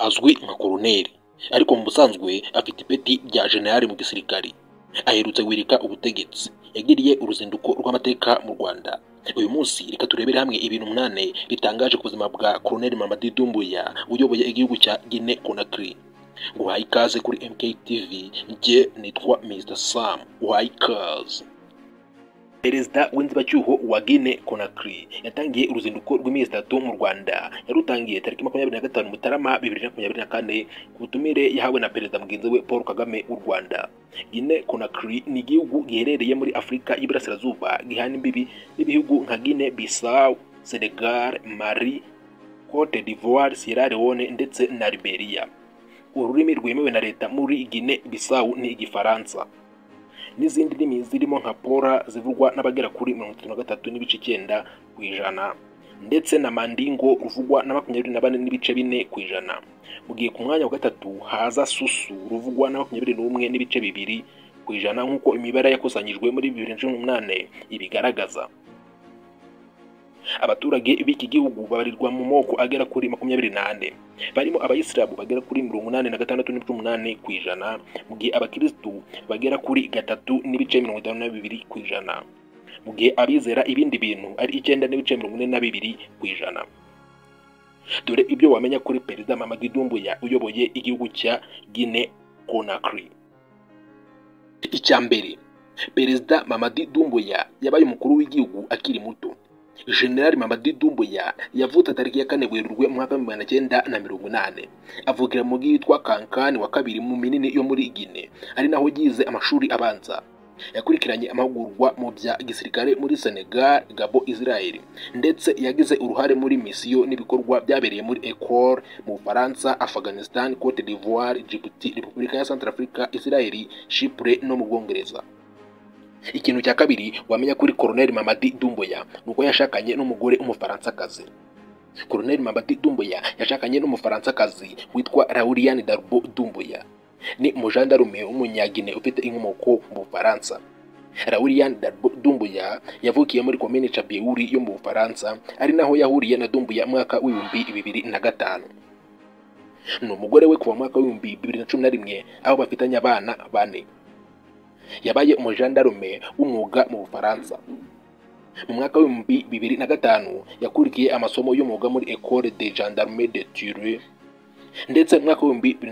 Azwi nka Koloneli ariko mu busanzwe afite ipeti rya Jenerali mu gisirikare, aherutse wirika ubutegetsi, yagiriye uruzinduko rw'amateka mu Rwanda, uyu munsi reka turebere hamwe ibintu umunani bitangaje ku buzima bwa Koloneli Mamadi Doumbouya uyoboye igihugu cya Guinea Conakry, uhaye ikaze kuri MK TV, njye nitwa Mr Sam, uhaye ikaze. Perezida w'inzibacyuho wa Guinea Conakry yatangiye uruzinduko rw'iminsi itatu mu Rwanda, yarutangiye tariki makumyabiri na gatanu Mutarama bibiri na makumyabiri na kane ku butumire yahawe na perezida mugenzi we Paul Kagame w'u Rwanda. Guinea Conakry ni igihugu giherereye muri Afurika y'Iburasirazuba gihana imbibi n'ibihugu nka Guinea Bissau, Senegal, Mali, Cote d'Ivoire, Sierra Leone ndetse na Liberia. Ururimi rwemewe na leta muri Guinea Bissau ni Igifaransa n'izindi ndimi zirimo nka pora zivugwa n'abagera kuri mirongo itatu na gatatu n'ibice icyenda ku ijana ndetse na mandingo ruvugwa na makumyabiri na bane n'ibice bine ku ijana mu gihe ku mwanya wa gatatu haza susu ruvugwa na makumyabiri n'umwe n'ibice bibiri ku ijana nk'uko imibare yakusanyijwe muri bibiri na cumi n'umunane ibigaragaza abaturage b'iki gihugu babarirwa mu moko agera kuri makumyabiri n'ane barimo abayisilamu bagera kuri mirongo inani na gatandatu n'ibice umunani ku ijana mu gihe abakirisitu bagera kuri gatatu n'ibice mirongo itanu na bibiri ku ijana mu gihe abizera ibindi bintu ari icyenda n'ibice mirongo ine na bibiri ku ijana dore ibyo wamenya kuri perezida Mamadi Doumbouya uyoboye igihugu cya Guinea Conakry icya mbere perezida Mamadi Doumbouya yabaye umukuru w'igihugu akiri muto General Mamadi Doumbouya yavutse tariki ya kane Werurwe mu mwaka w'ibihumbi magana cyenda na mirongo inane avukira mu mujyi witwa Kankani wa kabiri mu minini yo muri Guinea ari naho yize amashuri abanza yakurikiranye amahugurwa mu bya gisirikare muri Senegal, Gabon, Israel ndetse yagize uruhare muri misiyo n'ibikorwa byabereye muri Ecole mu Bufaransa, Afghanistan, Cote d'Ivoire, Djibouti, Repubulika ya Centrafrica, Israel, Chypre no mu Bwongereza. Ikintu cya kabiri wamenya kuri Colonel Mamadi Doumbouya ni uko yashakanye n'umugore w'umufaransa-kazi. Colonel Mamadi Doumbouya yashakanye n'umufaransa-kazi witwa Lauriane Darbo Doumbouya. Ni umujandarume w'umunyagine ufite inkomoko mu Bufaransa. Lauriane Darbo Doumbouya yavukiye muri komine Cabiuri yo mu Bufaransa, ari naho yahuriye na Doumbouya mwaka w'ibihumbi bibiri na gatanu. Ni umugore we kuva mu mwaka w'ibihumbi bibiri na cumi na rimwe, aho bafitanye abana bane. yabaye umujandarume w'umwuga mu Bufaransa. Mu mwaka w'ibihumbi bibiri na gatanu yakurikiye amasomo y'umwuga muri Ecole de Gendarmerie de Ture ndetse mu mwaka w'ibihumbi bibiri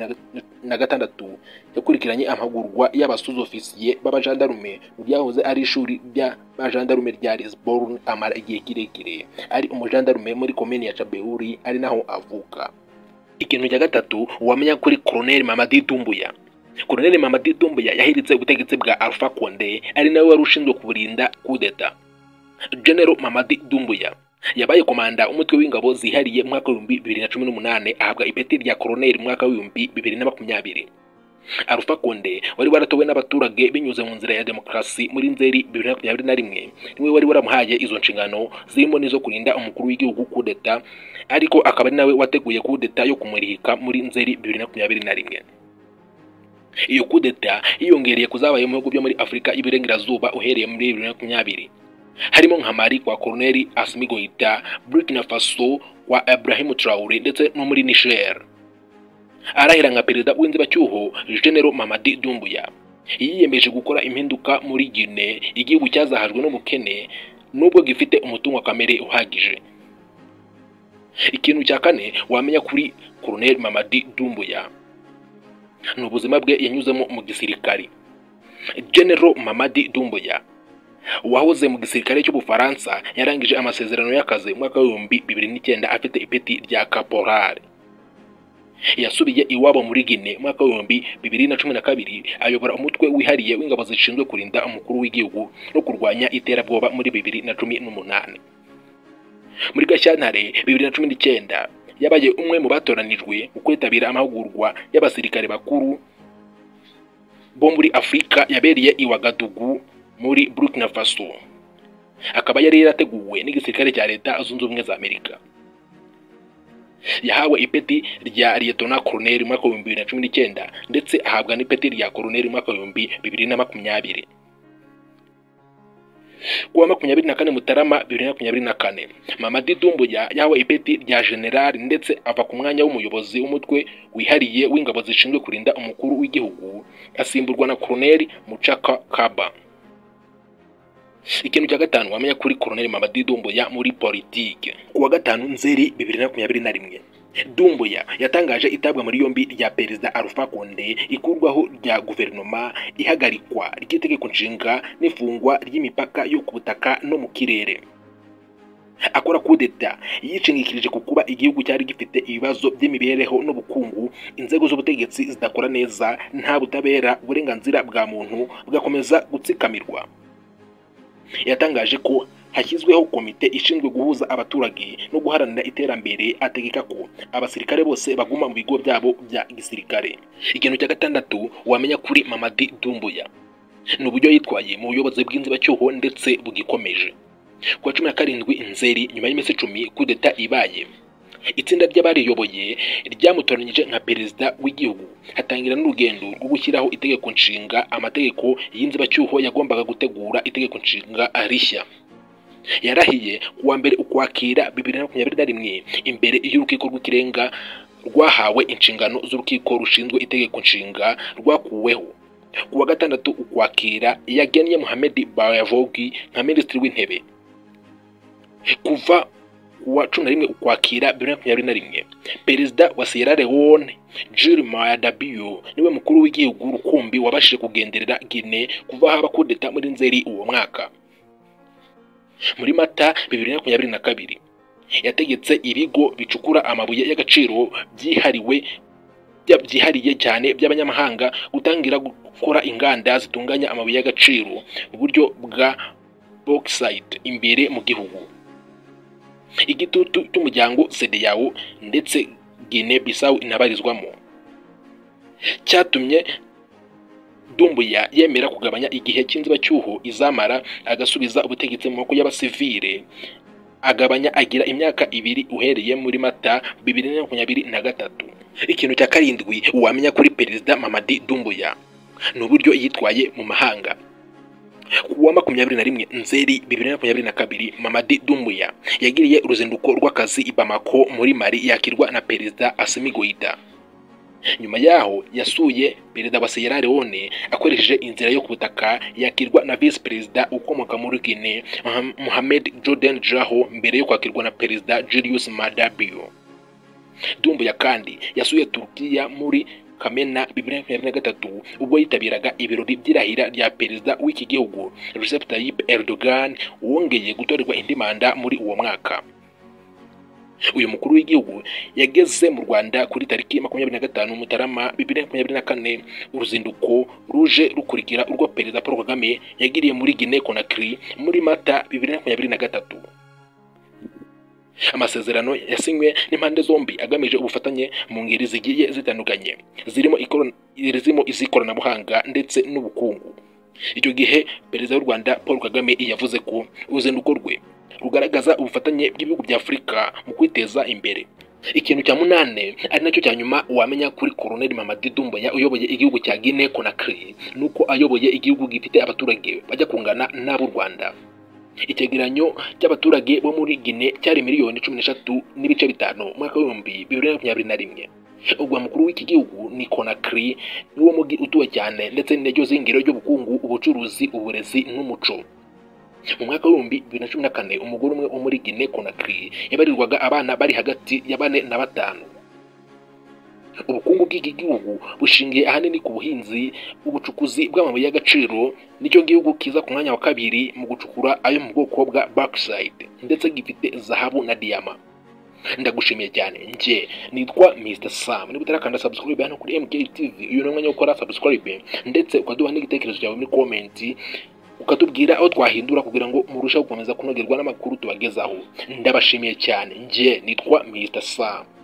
na gatandatu yakurikiranye amahugurwa y'abasuzofisiye b'abajandarume mu byahoze ari ishuri ry'abajandarume rya Lisbonne amara igihe kirekire ari umujandarume muri komini ya Cabeuri ari naho avuka. Ikintu cya gatatu wamenya kuri Colonel Mamadi Doumbouya Colonel Mamadi Doumbouya yahiritse ubutegetsi bwa Alpha Condé ari nawe wari ushinzwe kuburinda kudeta. General Mamadi Doumbouya yabaye komanda umutwe w'ingabo zihariye mu mwaka w'ibihumbi bibiri na cumi n'umunane ahabwa ipeti rya Colonel mu mwaka w'ibihumbi bibiri na makumyabiri. Alpha Condé wari waratowe n'abaturage binyuze mu nzira ya demokarasi muri Nzeri bibiri na makumyabiri na rimwe niwe wari waramuhaye izo nshingano zirimo n'izo kurinda umukuru w'igihugu kudeta ariko akaba ari nawe wateguye kudeta yo kumurika muri Nzeri bibiri na makumyabiri na rimwe. iyo kudeta yiyongereye kuzabaye mu bihugu byo muri afurika y'iburengerazuba uhereye muri bibiri na makumyabiri harimo nka mali kwa koroneli asimi goita burkina faso kwa ibrahim traore ndetse no muri niger arahira nka perezida w'inzibacyuho genero mamadi dumbuya yiyemeje gukora impinduka muri gine igihugu cyazahajwe n'ubukene nubwo gifite umutungo kamere uhagije ikintu cya kane wamenya kuri koroneli mamadi dumbuya ni ubuzima bwe yanyuzemo mu gisirikari General Mamadi Doumbouya wahoze mu gisirikare cy'ubufaransa yarangije amasezerano y'akazi mu mwaka w'ibihumbi bibiri n'icyenda afite ipeti rya kaporari yasubiye iwabo muri Guinea mu mwaka w'ibihumbi bibiri na cumi na kabiri ayobora umutwe wihariye w'ingabo zishinzwe kurinda umukuru w'igihugu no kurwanya iterabwoba muri bibiri na cumi n'umunani muri Gashyantare bibiri na cumi n'icyenda yabaye umwe mu batoranijwe mu kwitabira amahugurwa y'abasirikare bakuru bo muri afurika yabereye i wagadugu muri burkina faso akaba yari yarateguwe n'igisirikare cya leta zunze ubumwe za amerika yahawe ipeti rya liyetona koroneri mu mwaka w'ibihumbi bibiri na cumi n'icyenda ndetse ahabwa n'ipeti rya koroneri mu mwaka w'ibihumbi bibiri na makumyabiri kuwa makumyabiri na kane mutarama bibiri na makumyabiri na kane mamadi dumbuya yahawe ipeti rya generali ndetse ava ku mwanya w'umuyobozi w'umutwe wihariye w'ingabo zishinzwe kurinda umukuru w'igihugu asimburwa na koroneli mucaka kaba ikintu cya gatanu wamenya kuri koroneli mamadi dumbuya muri politike kuwa gatanu nzeri bibiri na makumyabiri na rimwe dumbuya yatangaje itabwa muri yombi rya perezida alpha konde ikurwaho rya guverinoma ihagarikwa ry'itegeko nshinga n'ifungwa ry'imipaka yo ku butaka no mu kirere akora kudeta yishingikirije ku kuba igihugu cyari gifite ibibazo by'imibereho n'ubukungu inzego z'ubutegetsi zidakora neza nta butabera uburenganzira bwa muntu bugakomeza gutsikamirwa yatangaje ko hashyizweho komite ishinzwe guhuza abaturage no guharanira iterambere ategeka ko abasirikare bose baguma mu bigo byabo bya gisirikare ikintu cya gatandatu wamenya kuri mamadi dumbuya ni uburyo yitwaye mu buyobozi bw'inzibacyuho ndetse bugikomeje ku wa cumi na karindwi nzeri nyuma y'iminsi icumi kudeta ibaye itsinda ry'abariyoboye ryamutoranyije nka perezida w'igihugu hatangira n'urugendo rwo gushyiraho itegeko nshinga amategeko y'inzibacyuho yagombaga gutegura itegeko nshinga rishya yarahiye ku wa mbere ukwakira bibiri na makumyabiri na rimwe imbere y'urukiko rw'ikirenga rwahawe inshingano z'urukiko rushinzwe itegeko nshinga rwakuweho ku wa gatandatu ukwakira yagennye muhamed bayavogi nka minisitiri w'intebe kuva kuwa cumi na rimwe ukwakira bibiri na makumyabiri na rimwe perezida wa sierra leone jiri mayadabiyo niwe mukuru w'igihugu rukumbi wabashije kugenderera gine kuva haba kudeta muri nzeri uwo mwaka muri mata bibiri na makumyabiri na kabiri yategetse ibigo bicukura amabuye y'agaciro byihariwe bya- byihariye cyane by'abanyamahanga gutangira gukora inganda zitunganya amabuye y'agaciro mu buryo bwa bauxite imbere mu gihugu igitutu cy'umuryango sedeyawo ndetse gine bisawu inabarizwamo cyatumye dumbuya yemera kugabanya igihe cy'inzibacyuho izamara agasubiza ubutegetsi mu maboko y'abasivile agabanya agira imyaka ibiri uhereye muri mata bibiri na makumyabiri na gatatu ikintu cya karindwi wamenya kuri perezida mamadi dumbuya ni uburyo yitwaye mu mahanga ku wa makumyabiri na rimwe nzeri bibiri na makumyabiri na kabiri mamadi dumbuya yagiriye uruzinduko rw'akazi i bamako muri mari yakirwa na perezida asimi goita nyuma yaho yasuye perezida wa sierra leone akoresheje inzira yo ku butaka yakirwa na visi perezida ukomoka muri guine Muham- mohamed jordan jaho mbere yo kwakirwa na perezida julius madabio dumbuya kandi yasuye turukiya muri kamena bibiri na makumyabiri na gatatu ubwo yitabiraga ibirori by'irahira rya perezida w'iki gihugu recep tayyip erdogan wongeye gutorerwa indi manda muri uwo mwaka uyu mukuru w'igihugu yageze mu rwanda kuri tariki makumyabiri na gatanu mutarama bibiri na makumyabiri na kane uruzinduko ruje rukurikira urwo perezida paul kagame yagiriye muri gine konakiri muri mata bibiri na makumyabiri na gatatu amasezerano yasinywe n'impande zombi agamije ubufatanye mu ngeri zigiye zitandukanye zirimo ikoro- zirimo iz'ikoranabuhanga ndetse n'ubukungu icyo gihe perezida w'u rwanda paul kagame yavuze ko uruzinduko rwe rugaragaza ubufatanye bw'ibihugu bya afurika mu kwiteza imbere ikintu cya munane ari nacyo cya nyuma wamenya kuri koroneli mamadi dumbuya uyoboye igihugu cya guinea conakry ni uko ayoboye igihugu gifite abaturage bajya kungana n'ab'u rwanda icyegeranyo cy'abaturage bo muri gine cyari miliyoni cumi n'eshatu n'ibice bitanu mu mwaka w'ibihumbi bibiri na makumyabiri na rimwe ubwo mukuru w'iki gihugu ni konakiri niwo mugi utuwe cyane ndetse n'iryo zingiro ry'ubukungu ubucuruzi uburezi n'umuco mu mwaka w'ibihumbi bibiri na cumi na kane umugore umwe wo muri gine konakiri yabarirwaga abana bari hagati ya bane na batanu ubukungu bw'iki gihugu bushingiye ahanini ku buhinzi ubucukuzi bw'amabuye y'agaciro nicyo gihugu kiza ku mwanya wa kabiri mu gucukura ayo mu bwoko bwa bakisayidi ndetse gifite zahabu na diyama ndagushimiye cyane njye nitwa mr sam niba utarakanda subscribe hano kuri mk tv uyu ni umwanya wo gukora subscribe ndetse ukaduha n'igitekerezo cyawe muri komenti ukatubwira aho twahindura kugira ngo murusheho gukomeza kunogerwa n'amakuru tubagezaho ndabashimiye cyane njye nitwa mr sam